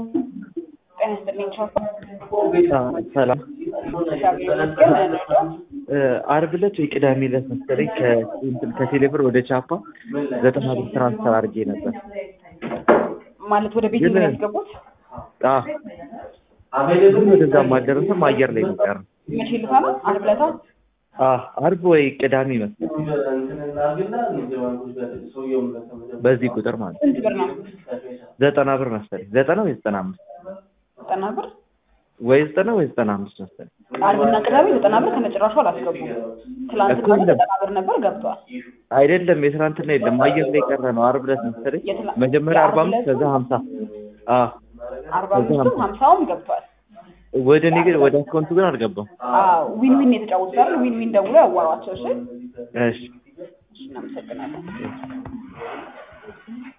ጤና ይስጥልኝ ቻፓ። ሰላም እግዚአብሔር ይመስገን። እነሱ አርብ ዕለት ወይ ቅዳሜ ዕለት መሰለኝ ከእንትን ከቴሌብር ወደ ቻፓ ዘጠና ብር ትራንስፈር አድርጌ ነበር። ማለት ወደ ቤት ግን- ነው ያስገቡት? አዎ ግን ወደዛም አልደረሰም። አየር ላይ ነው የቀረው። መቼ ልታ ነው? ዓርብ ዕለታ? አዎ አርብ ወይ ቅዳሜ መሰለኝ በዚህ ቁጥር ማለት ነው። ስንት ብር ነው? ዘጠና ብር መሰለኝ ዘጠና ወይ ዘጠና አምስት ዘጠና ብር። ወይ ዘጠና ወይ ዘጠና አምስት መሰለኝ። ዓርብና ቅዳሜ ዘጠና ብር ከነጭራሹ አላስገቡም። ትላንትና እኮ ግን የለም። ዘጠና ብር ነበር ገብቷል። አይደለም የትናንትና የለም አየር ላይ ቀረ ነው። አርብ ዕለት መሰለኝ የትላ- መጀመሪያ አርባ የአርብ አምስት ከዛ ሀምሳ አዎ አርባ አምስቱም ሀምሳውም ገብቷል። ወደ እኔ ግን ወደ አካውንቱ ግን አልገባም። አዎ ዊን ዊን የተጫወቱት አይደል? ዊን ዊን ደውሎ ያዋሯቸው። እሺ እሺ እናመሰግናለን።